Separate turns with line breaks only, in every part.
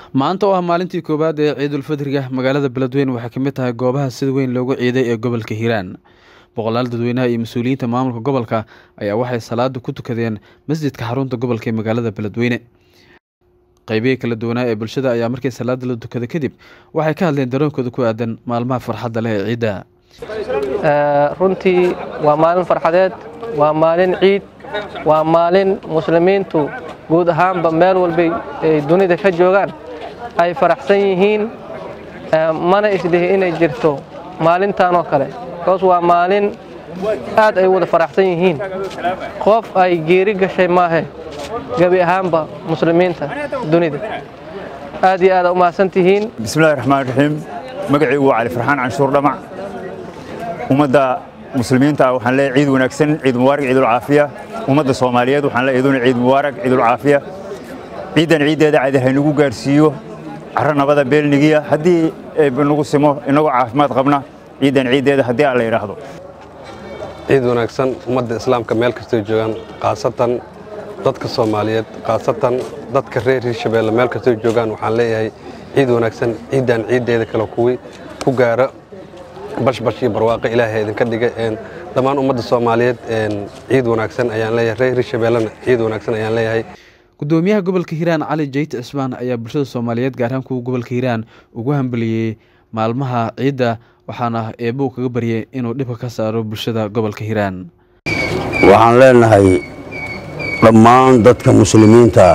maanta oo ah maalintii koowaad ee ciidulfidriga magaalada beledweyne waxay ka mid tahay goobaha sida weyn loogu ciiday ee gobolka hiiraan boqolaal dadweynaha iyo mas-uuliyiinta maamulka gobolka ayaa waxay salaada ku tukadeen masjidka xarunta gobolka ee magaalada beledweyne qeybihii kala duwanaa ee bulshada ayaa markii salaada la tukada kadib waxay ka hadleen daroonkooda ku aadan maalmaha farxadda leh ee ciidda
runtii waa maalin farxadeed waa maalin ciid waa maalin muslimiintu guud ahaanba meel walbay ay dunida ka joogaan ay faraxsan yihiin mana isdhihi inay jirto maalintan oo kale bikoos waa maalin aad ay wada faraxsan yihiin qof ay geeri gashay maahe gebi ahaanba muslimiinta dunida aad iyo aada u mahadsan tihiin
bismillahi raxmaan raxiim magacaygu waa cali farxaan canshuur dhamac ummadda muslimiinta waxaan leeyahay ciid wanaagsan ciid mubaarak ciidulcaafiya ummadda soomaaliyeed waxaan leeyahay iduna ciid mubaarak ciidulcaafiya ciiddan ciiddeeda cadi haynagu gaarsiiyo carro nabada beelnigiya haddii nagu simo inagoo caafimaad qabna ciiddan ciiddeeda haddii aan la yidhaahdo
ciid wanaagsan ummadda islaamka meel kastoo joogaan khaasatan dadka soomaaliyeed khaasatan dadka reer hiirshabeelle meel kastoo joogaan waxaan leeyahay ciid wanaagsan ciiddan ciiddeeda kale kuwii ku gaara bashbash iyo barwaaqo ilaahay idinka dhiga dhammaan ummadda soomaaliyeed ciid wanaagsan ayaan leeyahay reer hiirshabeellena ciid wanaagsan ayaan leeyahay
gudoomiyaha gobolka hiiraan cali jayt cismaan ayaa bulshada soomaaliyeed gaar ahaan kuwa gobolka hiiraan ugu hambeliyey maalmaha ciidda waxaana eebuu kaga baryay inuu dhibka ka saaro bulshada gobolka hiiraan
waxaan leenahay dhammaan dadka muslimiinta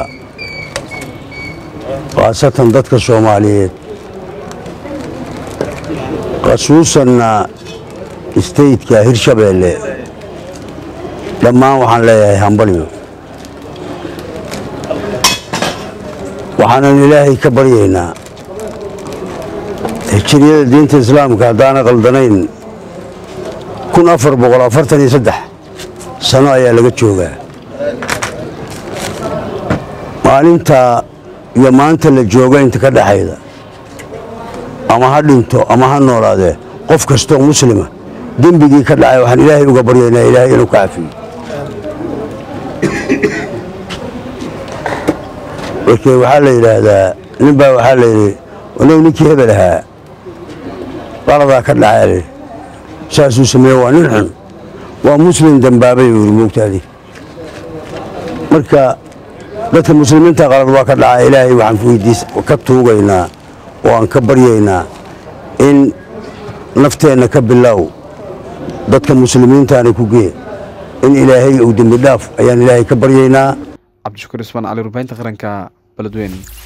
khaasatan dadka soomaaliyeed khasuusanna istaytka hirshabeelle dhammaan waxaan leeyahay hambalyo waxaanan ilaahay ka baryaynaa hijiriyada diinta islaamka haddaana qaldanayn kun afar boqol afartan iyo saddex sano ayaa laga joogaa maalinta iyo maanta la jooga inta ka dhexayda ama ha dhinto ama ha noolaadee qof kastoo muslima dembigii ka dhacay waxaan ilaahay uga baryaynaa ilaahay inuu ka cafiyo markee waxaa la yidhaahdaa nin baa waxaa la yidhi anagu ninkii hebel ahaa qaladaa ka dhacay saasuu sameeye waa nin xun waa muslim dembaabay uu yidhi moogtaadii marka dadka muslimiinta qalad waa ka dhaca ilaahay waxaan weydiis ka tuugaynaa oo aan ka baryaynaa in nafteenna ka bilow dadka muslimiintaana ku gee in ilaahay uu dembi dhaaf ayaan ilaahay ka baryaynaa
cabdishakuur ismaan cali rubaynta qaranka beledweyne